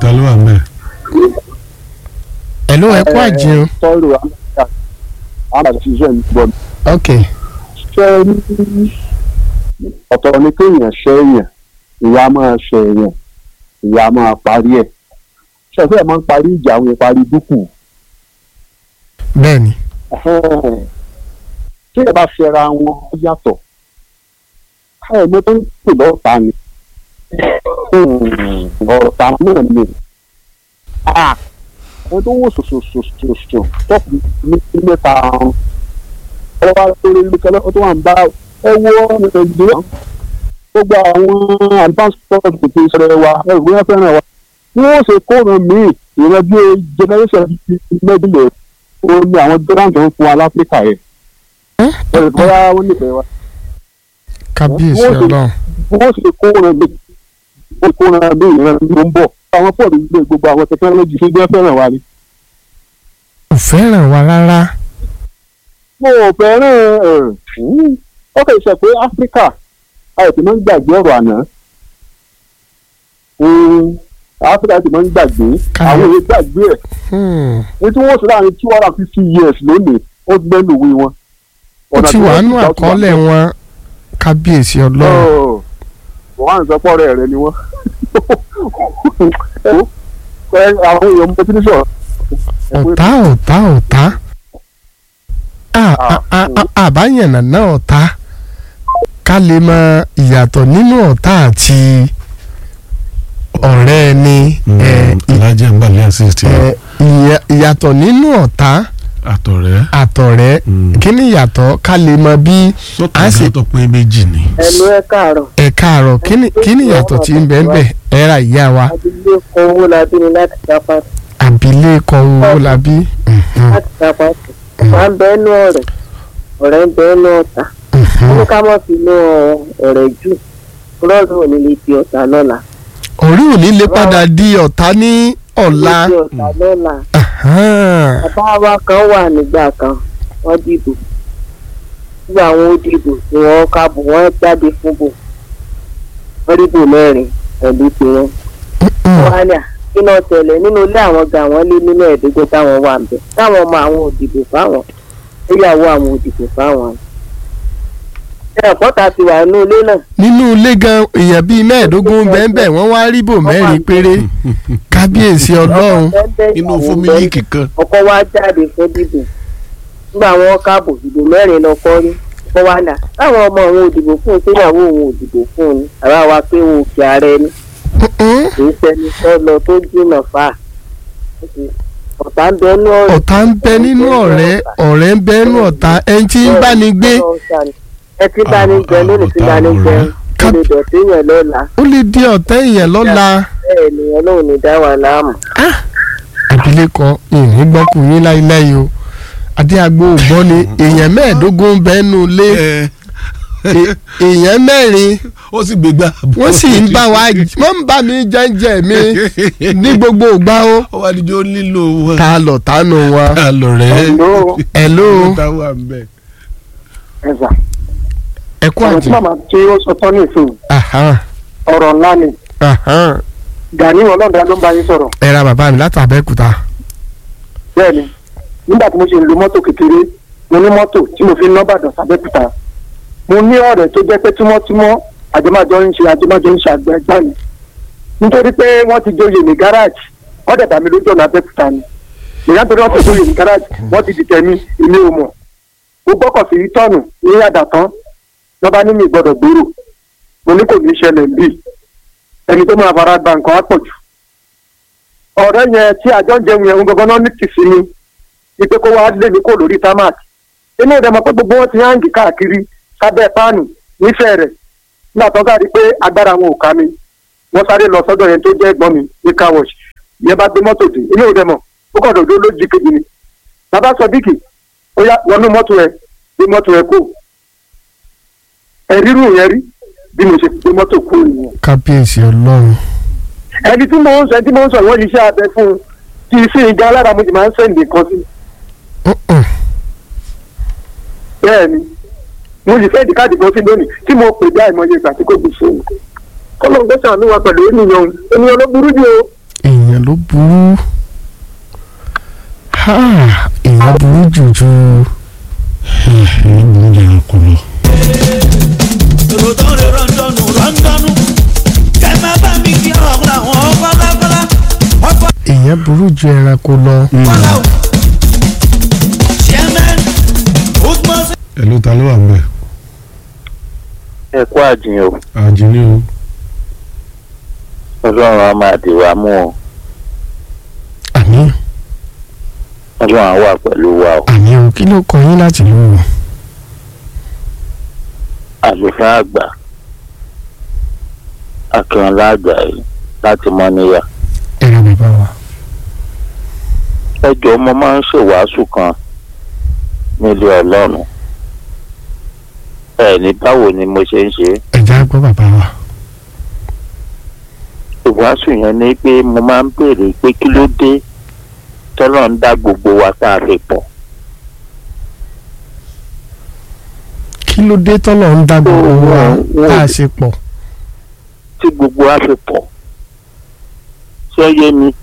ta ló wà ń bẹ̀. hello ẹ kú àjẹun sọ́ọ̀rù àmàṣiṣẹ́ ìgbọ́n ok ṣe ní ọ̀tọ̀ ni kéèyàn ṣe èèyàn ìyá máa ṣe èèyàn ìyá máa parí ẹ̀ ṣẹ̀fẹ̀ máa ń parí ìjà àwọn ìparí dúkù bẹ́ẹ̀ ni tí ẹ bá fẹ́ra wọn ó yàtọ̀ káyọ̀ mọ́ tó ń pè lọ́ọ̀ta ni ọ̀tá náà ni ẹni tó wò sòsòsòsòsò tọ́pù ní mẹ́ta ọ̀hún ọlọ́wà lórí lókẹ́lẹ́ tó wà ń bá ẹ wọ́ nàìjíríà gbogbo àwọn advance sport kò tó ìṣẹ̀lẹ̀ wa ẹ̀rù wọn fẹ́ràn wa bí wọ́n ṣe kóòrùn míì ìrẹ́ bí generation mẹ́bílẹ̀ ó ní àwọn grand tó ń fún wa láfíríkà yẹn ẹ̀rù bóyá wọ́n nífẹ̀ẹ́ wa kábíyèsí Wọ́n ti- ọlọ́run wọ́n ṣe kóòrùn bí wọ́n kóòrùn bí ìrẹ́ ló ń bọ̀ àwọn pọ̀lú gbé gbogbo àwọn technology ṣe jẹ́ fẹ́ràn wa ni. kò fẹ́ràn wa rárá mo ò fẹ́ràn ẹ̀ ó kì í ṣe pé áfíríkà àìsí máa ń gbàgbé ọ̀rọ̀ àná Mm, áfíríkà ti máa ń gbàgbé Ká- àwọn èèyàn gbàgbé ẹ̀ Hmm, ní tí wọ́n sọ láàrin two hundred and fifty years lónìí ó gbẹ́nu ìwé wọn. ó ti wà nù àkọọ́lẹ̀ wọn kábíyèsí ọlọ́run wọ́n á ń sọ pọ́ọ̀rẹ́ rẹ ni wọ́n. Ẹ, àwọn èèyàn mo ti ní sọ̀rọ̀. ọ̀tá ọ̀tá ọ̀tá À- à- à- à- àbáyànnà náà ọ̀tá ká lè mọ ìyàtọ̀ nínú ọ̀tá àti ọ̀rẹ́ ẹni ẹ̀, ì- alájẹ ń balẹ̀ assist ẹ̀, ìyà- ìyàtọ̀ nínú ọ̀tá àtọ̀rẹ́. àtọ̀rẹ́ Mm. kí ni ìyàtọ̀ ká lè mọ bí sọ́tọ̀ a sì- ìgbà tó pé méjì ni. ẹnu ẹ káàárọ̀ ẹ káàárọ̀ kí ni kí ni ìyàtọ̀ tí ń bẹ ń bẹ ẹ ra ìyá wa abilé kan owó la bí ni láti sápá àbílẹ̀kọ owó la bí. Mhm, láti sápá ọ̀pá ń bẹ ẹnu ọ̀rẹ́ ọ̀rẹ́ ń bẹ ẹnu ọ̀tá mhm. wọ́n ká mọ̀ sí inú ọ̀rẹ́ jù lọ́dún òní lè di ọ̀tá lọ́la orí òní lè padà di ọ̀tá ní ọ̀la. lè di ọ̀tá lọ́la Ahan. bàbá wa kan wà nígbà kan wọ́n dìbò nígbà wọn ó dìbò tí wọ́n kábò wọ́n jáde fún bò wọ́n dìbò mẹ́rin pẹ̀lú tiwọn. Mm. wọ́n á ní à kí náà tẹ̀lé nínú ilé àwọn ga àwọn lé nínú ẹ̀ẹ́dógún táwọn wà ń bẹ̀ táwọn ọmọ àwọn òdìbò fáwọn ìyàwó àwọn òdìbò fáwọn. ẹ ọ̀pọ̀ta ti wà nínú ilé náà nínú ilé gan èèyàn bíi mẹ́ẹ̀ẹ́dógún bẹ́ẹ̀ wọ́n wá rí bò mẹ́rin péré kábíyèsí ọlọ́run. inú fún mílíkì kan. ọkọ wa jáde fún dìbò nígbà wọn káàbò ìbò mẹ́rin lọkọ rí ọkọ wa nà táwọn ọmọ òun òdìbò fún un síyàwó òun òdìbò fún un ni àbá wa pé òun òkè ààrẹ ni Mm-mm. kì í ṣẹni tó lọ tó jìnnà fà ọ̀tá ń bẹ ní ọ̀rẹ́ ọ̀tá ń bẹ nínú ọ̀rẹ́ ọ̀rẹ́ ń bẹ nínú ọ̀tá ẹni tí ń bá ní gbé ẹ ti bá ní jẹ lónìí ti bá ní jẹ ó lè dọ̀tí yẹn lọ́la ó lè di ọ̀tá èèyàn lọ́la. bẹ́ẹ̀ ni ọlọ́run ní dá wa láàmú. abilékọ ìní gbọ́kùnrin láíláí o adéagbó ògbọ́n ni èèyàn mẹ́ẹ̀ẹ́dógún ń bẹ nínú ilé ẹ È- èèyàn mẹ́rin ó sì gbégbá. wọ́n sì ń bá wa wọ́n ń bá mi jẹ́ńjẹ́ mi ní gbogbo ìgbà o ó wá níjó lílo wọn. ta lọ tánu wọn. ta lọ rẹ. Hello. hello ta wà ń bẹ. ẹ̀sà ẹ kú ọ̀rọ̀ tí àjẹ. màmá tí ó sọ tán nìsín Ahan, ọ̀rọ̀ ńlá ni ahan. Gani ọlọ́dà ló ń bá yín sọ̀rọ̀ ẹ ra bàbá mi láti Abẹ́òkúta. bẹ́ẹ̀ ni nígbà tí mo ṣe ń lo mọ́tò kékeré mo ní mọ́tò tí mo fi ń nọ́bàdàn sábẹ́kúta mo ní ọ̀rẹ́ tó jẹ́ pé tímọ́tímọ́ àjọmájọ ń ṣe àjọmájọ ń ṣe àgbẹ̀ ẹgbẹ́ mi nítorí pé wọ́n ti joyè ní gáràjì wọ́n dẹ̀ bá mi lójú ọ̀nà Abẹ́òkúta ni ìyá torí wọ́n ti joyè ní gáràjì wọ́n ti dìtẹ̀ mi èmi ò mọ̀ mo gbọ́kọ̀ sí tọ́ọ̀nù ní àdàtán lọ́ba ní mi gbọ́dọ̀ gbèrò mo ní kò ní ṣẹlẹ̀ bíi ẹni tó máa fara gba nǹkan á pọ̀ jù ọ̀rẹ́ yẹn tí àjọ ń jẹun yẹn ń gbọ́gbọ́n náà ní tìsí mi ipe kó wá lé mi kó lórí tamak inú ìdẹ mọ̀ pé gbogbo wọn ti háǹgì káàkiri sábẹ́ páànù nífẹ̀ẹ́ rẹ̀ nígbà tó káàdì pé agbára wọn ò ká mi wọ́n sáré lọ sọ́dọ̀ yẹn tó jẹ́ ẹ̀gbọ́n mi ní car wash ìyẹn bá gbé mọ́tò dé inú ìdẹ mọ̀ ó kàn dòdó lójì kejì ni bàbá sọ bíkì ó yá wọnú mọ́tò ẹ gbé mọ́tò ẹ kó ẹ̀rírù yẹn rí bí mo ṣe gbé mọ́tò kó nìyẹn kábíyèsí ọlọ́run. ẹni tí mo ń sọ ẹni tí mo ń sọ ìwọ́n yìí iṣẹ́ abẹ fún un kì í sí ìga alára mo sì máa ń sẹ́ǹdì kan sí Mm-mm. bẹ́ẹ̀ ni mo sì sẹ́ǹdì káàdì kan sí lónìí tí mo pè bí àìmọye ìgbà tí kò gbé fóònù kọ́lọ́ ń gbé sàánú wa pẹ̀lú ènìyàn ènìyàn ló burú jù o èèyàn èèyàn ló burú Ha, èèyàn burú jùjù èyí burú jẹ́ ẹranko lọ. èrò tó ń lè rọ́ńdọ̀nù rọ́ńdọ̀nù kẹ́ má bá mi kí ọ̀hún àwọn kọ́lákọ́lá ọkọ̀ èèyàn burú ju ẹranko lọ kọ́lá o. chairman usman ẹ ló ta ló wà ń bẹ̀. ẹ kú àjìn o àjìní o. ọlọ́run á máa dì wá mú o àmì ọlọ́run á wà pẹ̀lú wa o àmì o kí ló kọ yín láti lù ú àlùfáà àgbà akínọlá àgbà yìí láti mọ́níyà ẹ̀rọ bàbá wa ẹ jọ̀ọ́ mo máa ń ṣèwàásù kan nílé ọlọ́run ẹ ní báwo ni mo ṣe ń ṣe ẹ̀já gbọ́ bàbá wa ìwàásù yẹn ni pé mo máa ń béèrè pé kí ló dé tọ́lọ́ ń dá gbogbo wa tá a fi pọ̀ kí ló dé tọ́lọ̀ ń dá gbogbo wa Wọ́n- tá a ṣe pọ̀ tí gbogbo wa fi pọ̀ ṣé ó yé mi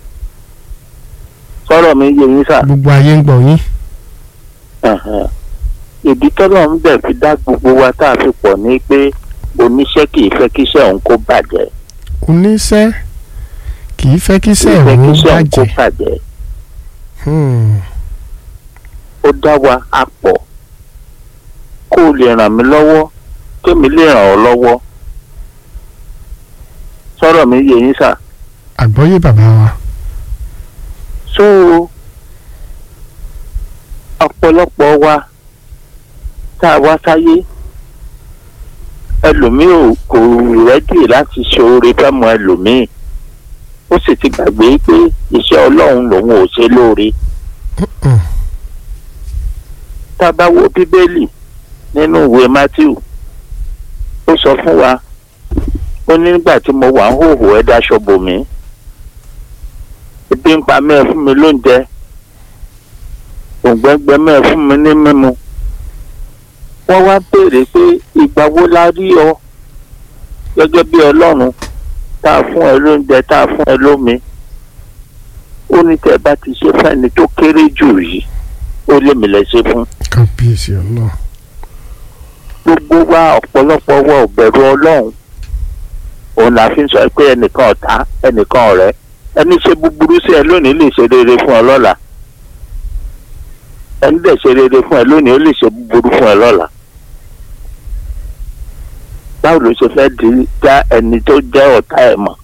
sọ̀rọ̀ mi yé yín sà. gbogbo ayé ń gbọ́ yín Ẹ̀hẹ̀n. ìdí tọ́lọ̀ ń bẹ̀ fi dá gbogbo wa tá a fi pọ̀ ní pé oníṣẹ́ kì í fẹ́ kíṣẹ́ òun kó bàjẹ́ oníṣẹ́ kì í fẹ́ kí kì í iṣẹ́ fẹ́ òun kíṣẹ́ òun kó bàjẹ́ bàjẹ́ Hmm. ó dá wa a pọ̀ kó o lè ràn mí lọ́wọ́ kémi lè ràn ọ́ lọ́wọ́ sọ̀rọ̀ mi yé yín sà. àgbọ́yé bàbá wa so ọ̀pọ̀lọpọ̀ wa tá a wá sáyé ẹlòmíì ò kò rẹ́dì láti ṣe oore fẹ́mọ ẹlòmíì ó sì ti gbàgbé pé iṣẹ́ ọlọ́run lòun ò ṣe lóore Mm. tá a bá wo bíbélì nínú ìwé matthew ó sọ fún wa ó ní nígbà tí mo wà ń hòhò ẹ dáṣọ bò mí ebi ń pa mí ẹ fún mi lóúnjẹ òǹgbẹ́ngbẹ́ mí ẹ fún mi ní mímu wọ́n wá béèrè pé ìgbà wo la rí ọ gẹ́gẹ́ bí ọlọ́run tá a fún ẹ lóúnjẹ tá a fún ẹ lómi ó ní tẹ́ ẹ bá ti ṣe fẹ́ni tó kéré jù yìí ó lé mi lẹ́ ṣe fún kábíyèsí ọlọ́run gbogbo wa ọ̀pọ̀lọpọ̀ wa ò bẹ̀rù ọlọ́run òun la fi ń sọ pé ẹnìkan ọ̀tá ẹnìkan ọ̀rẹ́ ẹni ṣe búburú sí ẹ lónìí lè ṣe rere fún ẹ lọ́la ẹni dẹ̀ ṣe rere fún ẹ lónìí ó lè ṣe búburú fún ẹ lọ́la báwo ló ṣe fẹ́ di dá ẹni tó jẹ́ ọ̀tá ẹ̀ mọ̀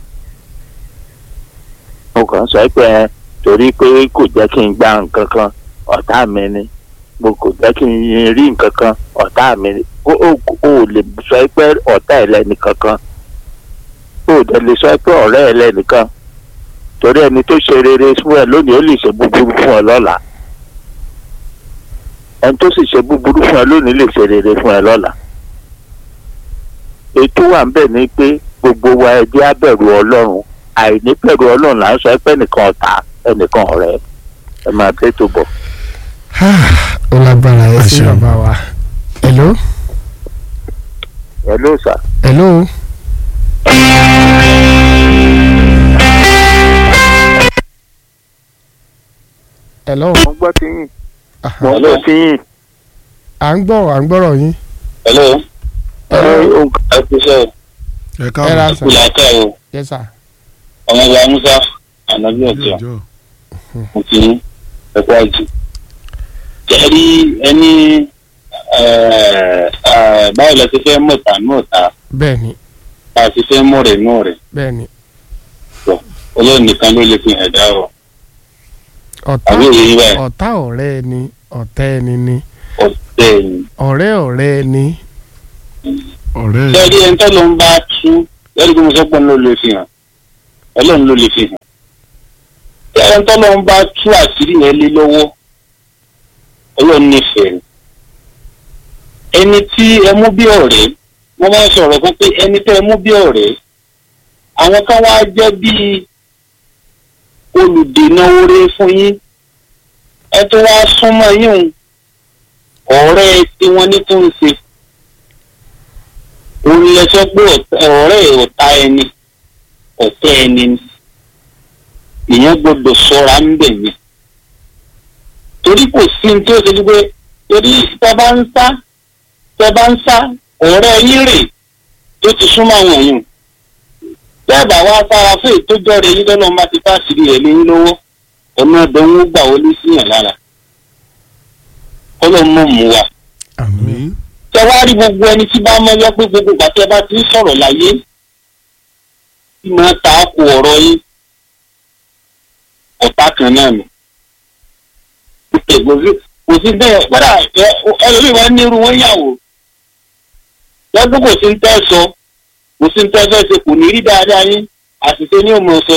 mo kàn ń sọ pé ẹ torí pé kò jẹ́ kí n gba nǹkan kan ọ̀tá mi ni mo kò jẹ́ kí n rí nǹkan kan ọ̀tá mi ni ó ó ó lè sọ pé ọ̀tá ẹ̀ lẹ́nu kankan ó dẹ̀ lè sọ pé ọ̀rẹ́ ẹ̀ lẹ́nu kan torí ẹni tó ṣe rere fún ẹ lónìí ó lè ṣe búburú fún ẹ lọ́la ẹni tó sì ṣe búburú fún ẹ lónìí lè ṣe rere fún ẹ lọ́la ètò wà ń bẹ̀ ni pé gbogbo wa ẹ jẹ́ á bẹ̀rù ọlọ́run àìní bẹ̀rù ọlọ́run là ń sọ pé ẹnìkan ọ̀tá ẹnìkan ọ̀rẹ́ ẹ máa tẹ́ tó bọ̀. ó lágbára ẹ sí Àṣẹ. bàbá wa hello ẹ ló sà. hello hello mo gbọ́ ti yín Aha. mo gbọ́ ti yín. à ń gbọ́ à ń gbọ́rọ̀ yín hello hello ẹ kú iṣẹ́ ẹ ẹ ra káàbọ̀ sà kúlẹ̀ aka o yes sir ọmọ ìyá musa ànábì ọ̀tọ̀ ọjọ́ mo kì í ẹ kú àjì. jẹ́rí ẹni báwo la ti fẹ́ mọ̀ta mọ̀ta bẹ́ẹ̀ ni bá a ti fẹ́ mọ̀ rẹ̀ mọ̀ rẹ̀ bẹ́ẹ̀ ni ọlọ́run nìkan ló lè fi hàn dá o ọ̀tá àbí òye yín báyìí ọ̀tá ọ̀rẹ́ ẹni ọ̀tá ẹni ni ọ̀tẹ̀ ẹ̀yìn. ọ̀rẹ́ ọ̀rẹ́ ẹni ọ̀rẹ́ ẹ̀ jẹ́rí ẹni tó ló ń bá tú jẹ́rí bí mo sọ pé òun ló lè fi hàn ọlọ́run ló lè fi hàn. jẹ́rí ẹni tó ló ń bá tú àṣírí yẹn lé lọ́wọ́ ọlọ́run nífẹ̀ẹ́ rẹ̀. ẹni tí ẹ mú bí ọ̀rẹ́ wọ́n máa ń sọ̀rọ̀ fún pé ẹni tẹ́ ẹ mú bí ọ̀rẹ́ àwọn kan wá jẹ́ bíi olùdènà oore fún yín ẹ tó wá súnmọ́ yín o ọ̀rẹ́ tí wọ́n ní tó ń ṣe òun lè sọ pé ọ̀tá- ọ̀rẹ́ ọ̀tá ẹni ọ̀tẹ́ ẹni ni ìyẹn gbọ́dọ̀ ṣọ́ra ń bẹ̀ yẹn torí kò sí ní tí ó ṣe ní pé torí tẹ bá ń sá tẹ bá ń sá ọ̀rẹ́ yín rè tó ti súnmọ́ àwọn èèyàn bẹ́ẹ̀ bá wá sára fún ìtọ́jọ́ rẹ̀ yín lọ́nà máa ti bá sírí rẹ̀ léyìn lọ́wọ́ ọ̀nà ọ̀dọ́wọ́ gbà wọlé síyàn lára kọ́lọ́ mọ̀ mú wa àmín tẹ wá rí gbogbo ẹni tí bá mọ́ yọ pé gbogbo ìgbà tí ẹ bá ti ń sọ̀rọ̀ láyé tí máa ta kò ọ̀rọ̀ yín ọ̀tá kan náà nù. kò sí bẹ́ẹ̀ padà ẹlòmíì wá nírú wọn yàwó lọ́dún kò sí ń tẹ́ sọ kò sí ń tẹ́ fẹ́ ṣe kò ní rí dáadáa yín àṣìṣe ní òmò sọ.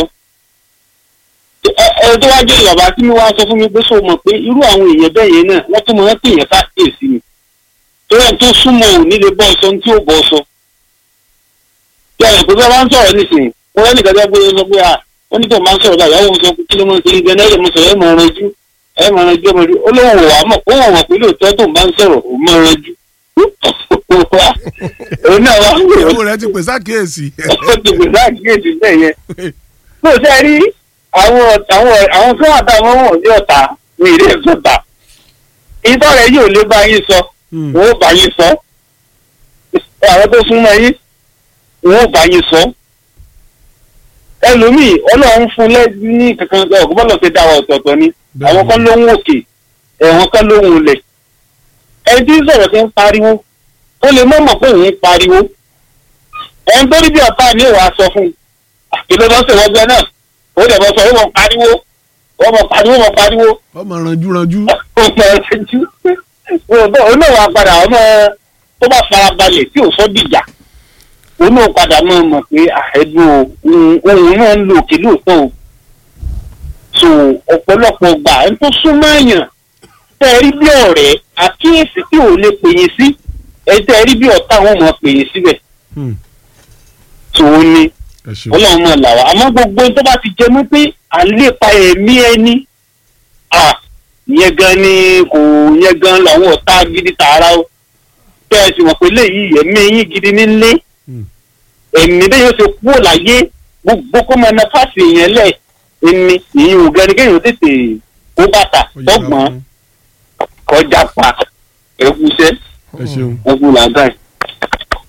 ẹ ẹ tó wá jẹ́ ìyàbá tí mi wá sọ fún mi pé sọ mọ̀ pé irú àwọn èèyàn bẹ́ẹ̀ yẹn náà wọ́n tún mọ̀ ẹ́ pè yẹn ká èsì ni torí ẹ̀ tó súnmọ́ ò ní lè bọ́ sọ ní tí ò bọ́ sọ. bí àwọn ìpínlẹ̀ bá ń sọ̀rọ̀ nísìnyí wọ́n rẹ́ nìkan tó gbé sọ pé à wọ́n ní tó máa ń sọ̀rọ̀ báyìí àwọn sọ kí ló máa ń ṣe ibẹ̀ náà lè mọ sọ̀rọ̀ ẹ̀ mọ̀ ọ̀rọ̀ ojú ẹ̀ mọ̀ ọ̀rọ̀ ojú ọmọ ojú ó lóun wà á mọ̀ ó wọ̀n wọ̀ pé lóòótọ́ tó ń bá ń sọ̀rọ̀ ó mọ̀ ọ̀rọ̀ ojú. òun náà wá ń ìyàwó rẹ ti pè sákèésì. ó ti gbèsè àkíyèsí bẹ́ẹ̀ yẹn. tó o ṣe rí àwọn àwọn àwọn tó wà táwọn wọn ní ọ̀tá ní ilé ìsọ̀tà ìtọ́ rẹ̀ yóò lé bá yín sọ wọn ò bá yín sọ àwọn tó súnmọ́ yín wọn ò bá yín sọ ẹlòmíì ọlọ́run fún lẹ́yìn ní kankan ọ̀gbọ́n bọ́lọ̀ ṣe dá wa ọ̀tọ̀ọ̀tọ̀ ni àwọn kan ló ń wòkè ẹ̀wọ̀n kan ló ń wọlẹ̀ ẹni tí ń sọ̀rọ̀ ti ń pariwo ó lè mọ̀ mọ̀ pé òun ń pariwo ẹni tó rí bí ọ̀tá ní ìwà sọ fún un àkìlọ́ lọ́sẹ̀ wọ́n gbẹ náà ó dẹ̀ bọ́ sọ ó mọ̀ pariwo ó mọ̀ pariwo mọ̀ pariwo ọmọ ranjú ranjú. ó mọ̀ ẹ̀jú ó náà wà padà ọmọ tó bá farabalẹ̀ tí ò sọ dìjà ó náà padà máa mọ̀ pé àẹ́dùn ohun náà ń lo òkè lóòótọ́ o so ọ̀pọ̀lọpọ̀ gbà ẹni tó súnmọ́ èèyàn tẹ́ ẹ rí bí ọ̀rẹ́ àkíyèsí tí ò lè pè yín sí ẹ tẹ́ ẹ rí bí ọ̀tá wọn mọ̀ pè yín síbẹ̀ tó o ní ẹ ṣeun ọlọ́run mọ̀ là wá àmọ́ gbogbo tó bá ti jẹ mọ́ pé àlépa ẹ̀mí ẹni à yẹn gan ni kò yẹn gan làwọn ọ̀tá gidi tààrà o tẹ́ ẹ sì mọ̀ pé léyìí ẹ̀mí yín gidi nílé ẹ̀mí bẹ́ẹ̀ yóò ṣe kúrò láyé gbogbo kó máa na fásì èèyàn lẹ̀ ẹni ìyẹn ò gẹ́ni kéèyàn tètè kó bàtà Ó yára tọ́gbọ̀n fún. kọjá pa ẹ̀kúṣẹ́ ẹ ṣeun ẹ̀kú làágàá